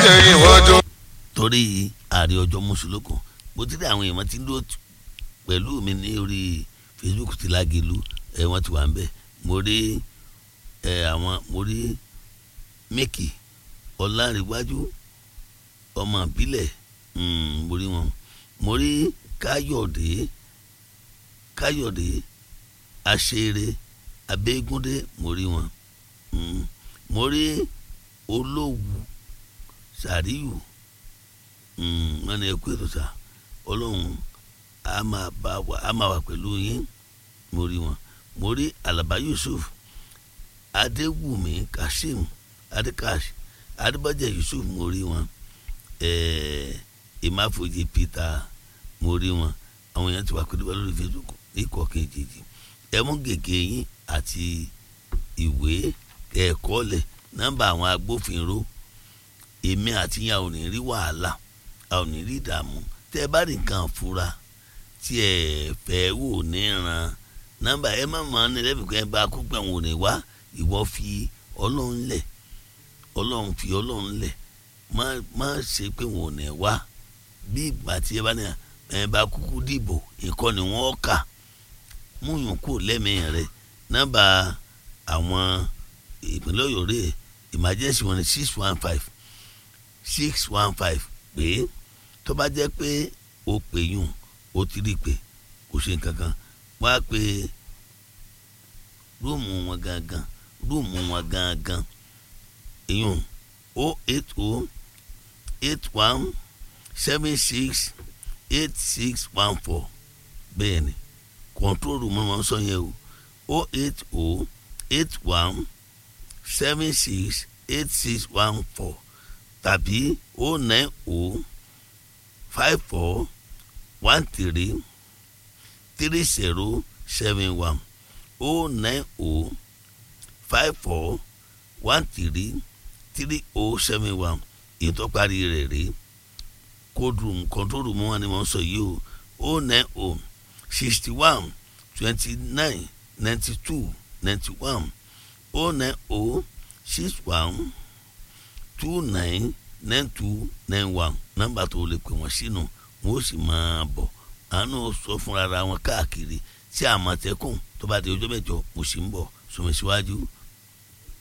ṣe ìwọ́dún. torí ààrẹ ọjọ́ mùsùlùkù bó ti rí àwọn èèyàn tí ń dúró pẹ̀lú mi ní orí Facebook ti lágelu ẹ wọ́n ti wà ń bẹ̀ mo rí ẹ àwọn mo rí mẹ́kì ọ̀làǹrẹ̀wájú ọmọ ìbílẹ̀ mo rí wọn mo rí káyọ̀dé káyọ̀dé àṣeré abẹ́gúndé mo rí wọn mo rí olówù sàríyù wọn ni ẹ kú ètò sá ọlọ́run a máa bá wa a máa wà pẹ̀lú yín mo rí wọn mo rí alaba yusuf adéwùmí kassim adékash adébájẹ yusuf mo rí wọn ìmáfojì peter mo rí wọn àwọn èèyàn ti wà pẹ̀lú wa lórí facebook ikọ̀ kejì ẹ mú gègé yín àti ìwé ẹ̀kọ́ lẹ̀ nọ́mbà àwọn agbófinró èmi àti yín a ò ní rí wàhálà a ò ní rí ìdààmú tẹ́ ẹ bá rí nǹkan fura tí ẹ fẹ́ wò ní ran nọ́mbà ẹ má máa ní lẹ́bìí kan bá kó gbà wọn ò ní wá ìwọ fi ọlọ́run lẹ̀ ọlọ́run fi ọlọ́run lẹ̀ má má ṣe pé wọn ò ní wá bí ìgbà tí ẹ bá ní ẹ bá kúkú dìbò ìkọ́ ni wọ́n kà múyàn kú lẹ́mìí rẹ nọ́mbà àwọn ìpínlẹ̀ ọ̀yọ́ rẹ̀ emergency wọn ni six one five six one five pé tó bá jẹ́ pé o pè yùn o ti rí i pé kò ṣe nǹkan kan wá pé rúùmù wọn gangan rúùmù wọn gangan ìyún o eight o eight one seven six eight six one four bẹ́ẹ̀ ni kọ̀ǹtróòlù mọ́ wọn sọ yẹn o o eight o eight one seven six eight six one four tàbí o nine o five four one three three zero seven one o nine o five four one three three o seven one ètò parí rẹ̀ rí kódùrùmù kọ́ńtòrùmù wọn ni wọ́n sọ yìí o o nine o sixty one twenty nine ninety two ninety one o nine o six one two nine nine two nine one nọ́mbà tó lè pè wọ́n sínú wọn ó sì máa bọ̀ àánú sọ fúnra wọn káàkiri tí àmọ̀tẹ́kùn tó bá di ọjọ́ mẹ́jọ mo sì ń bọ̀ sọmọ síwájú